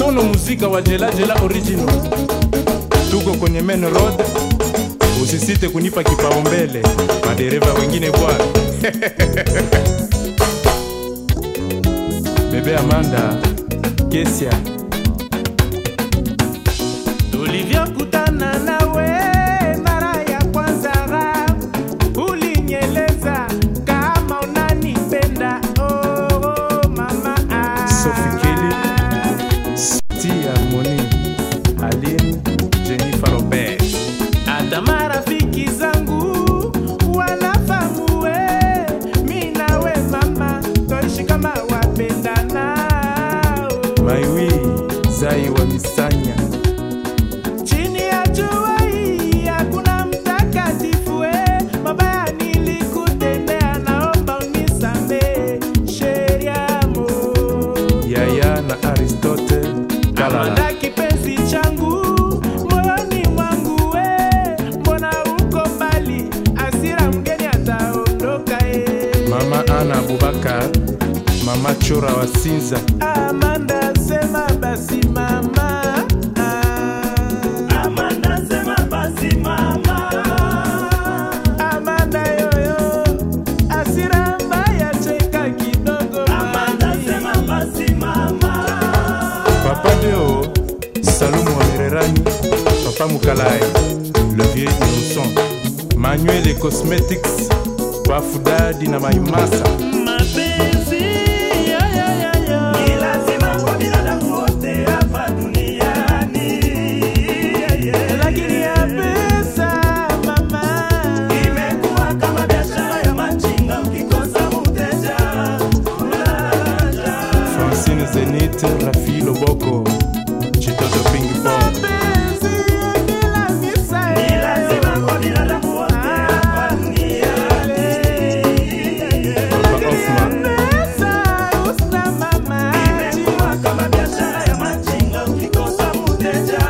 uno muzika wa Jela Jela original. Tuko kwenye main road, usisite kunipa kipaumbele, madereva wengine bwana. Bebe Amanda, Kesia, tulivyokutana nawe mara ya kwanza ulinyeleza kama unanipenda oh, oh, mama ah. Sophie Kelly, Sti Harmony, Aline, Jennifer Robert. hata marafiki zangu wanafahamu we mi nawe mama toishi kama wapendana oh. Maiwi, Zai wa Misanya, chini ya jua hii hakuna mtakatifu we mabaya nilikutendea naomba unisamee sheriamo Yaya na Aristote, Kalala. Amanda kipenzi changu moyoni mwangu we mbona uko mbali asira mgeni ataondoka e Mama Ana Abubakar, Mama Chora wa Sinza, Amanda sema basi mama ah. Amanda sema basi mama Amanda yoyo asira mbaya cheka kidogo Amanda mami. sema basi mama Papa Deo, Salumu wa Mererani, Papa Mukalai, Le Vieux Innocent, Manuel et Cosmetics, Bafudadi na Maimasa, mapenzi yo, yo, yo, yo. ni lazima kwa binadamu wote hapa duniani Yeah, yeah. lakini ya pesa mama imekuwa kama biashara ya machinga ukikosa mteja unalaja Francine Zenith, Rafi Loboko, Chitoto Ping Pong, mapenzi ya kila misa ni lazima kwa binadamu wote hapa duniani Yeah, yeah. Papa Hoffman, pesa usta mama imekuwa kama biashara ya machinga ukikosa mteja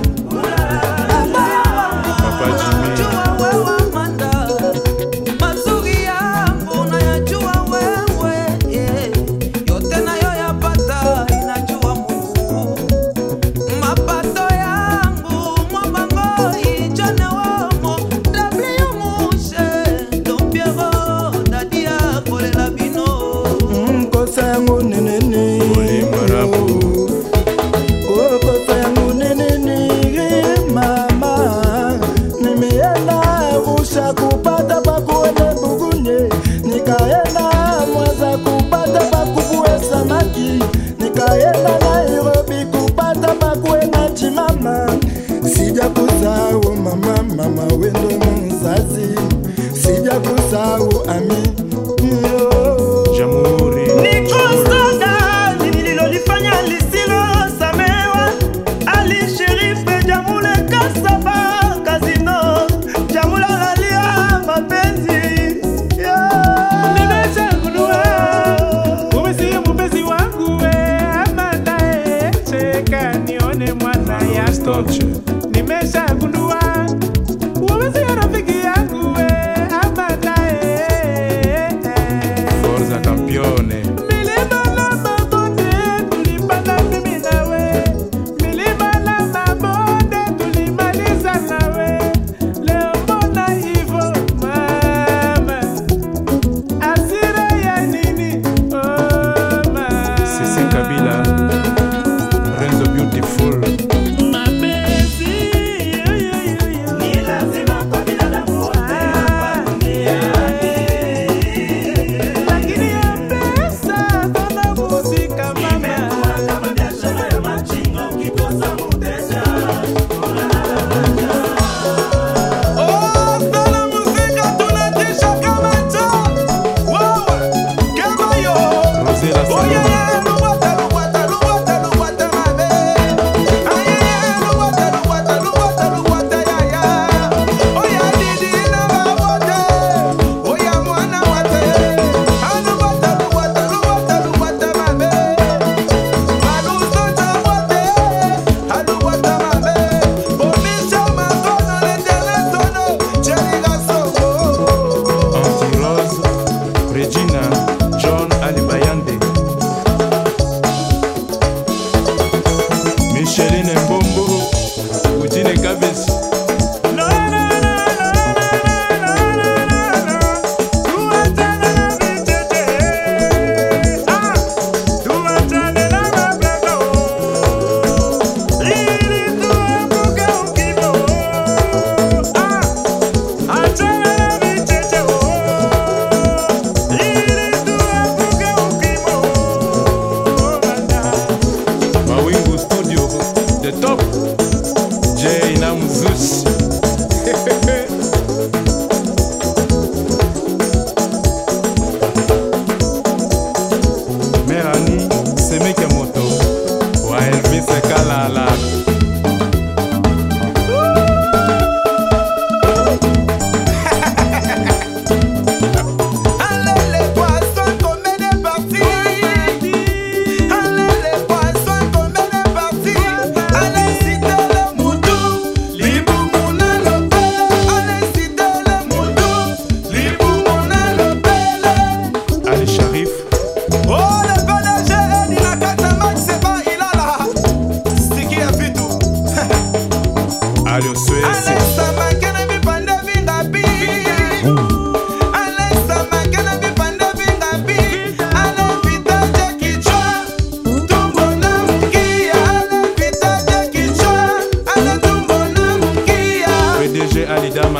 unalaja Papa Jimmy, wewe Amanda, mazuri yangu nayajua wewe, yeah. yote nayoyapata inajua Mungu. Mapato yangu mwabango ijane womo, W mushe, Dompiero, dadia kolela bino. kosa yangu nenene Olimbarabu. Oh, kosa yangu nenene mama nimeenda usha kupata pakuene bugunye nikaenda mwaza kupata pakuvue samaki nikaenda nairobi kupata pakuena chimama sija kusahau mama mama wendo mzazi sija kusahau ami yo Jamhuri, Ni kosa gani nililolifanya lisilosamewa? Ali Sherife Jamule Kasaba Kazino Jamula lalia mapenzi yeah. nimechagundua wewe si mpenzi wangu we Amanda eh, cheka nione mwana yako Aristote, nimeshagundua wewe si rafiki yangu we Amanda eh, eh. Forza Campione, Milima na mabonde tulipanda mimi nawe, milima na mabonde tulimaliza nawe. Leo mbona hivyo mama, hasira ya nini? Oh, mama. Sisi Kabila, Renzo Beautiful, Mapenzi, yo, yo, yo, yo. Ni lazima kwa binadamu wote hapa duniani Lakini ya pesa kama muzika mama Imekuwa kama biashara ya machinga ukikosa mteja unalaja Oh, sana muzika tunatisha kama cho. Wewe, kama yo. Rosela Oh, Salomon, yeah, yeah, lubwata, lubwata, lubwata, lubwata, mabe. Ah, yeah, yeah, lubwata, lubwata, lubwata, lubwata, yeah, yeah. Oh, yeah, didi na babote. Oh, yeah, mwana wate. Ah, lubwata, lubwata, lubwata, lubwata, mabe. Maluso chabote. Ah, lubwata, mabe. Bonisha makono, letele sono. Cheriga soko. Anti-Rose, Regina, John Alibayande,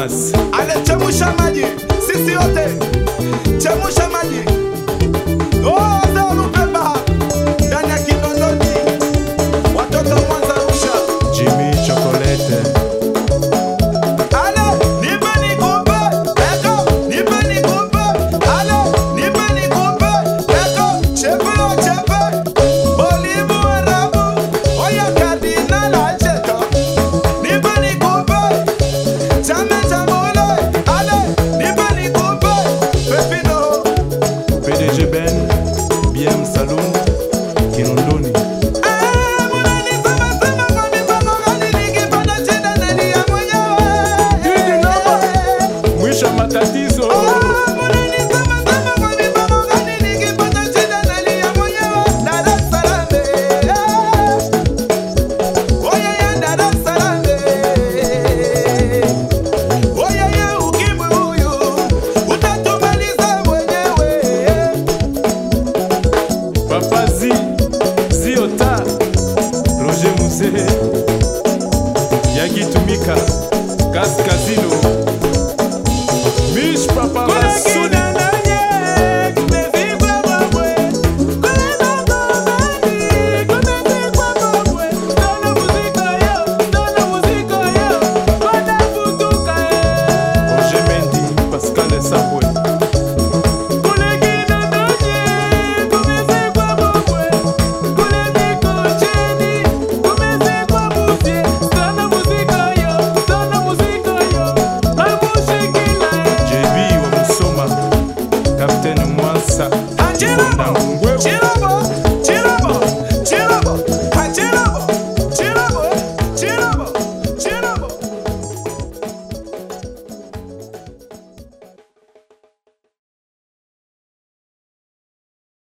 papas Ale chemusha maji, sisi wote chemusha maji. Oh, Zao Lupemba ndani ya Kinondoni, watoto wa Mwanza Arusha. jimi chokolete Ale nipe nikupe, eko nipe nikupe. Ale nipe nikupe, eko chepe o chepe. Bolibu Arabu, oya Kardinal Alcheto. Nipe nikupe, chame chamule. Ale nipe nikupe, Pepino. pdg ben bm salum kinondoni mwisho wa matatizo papazi ziota roger muzee yakitumika kaskazino mish papa basudi roger mendi pascal esabwe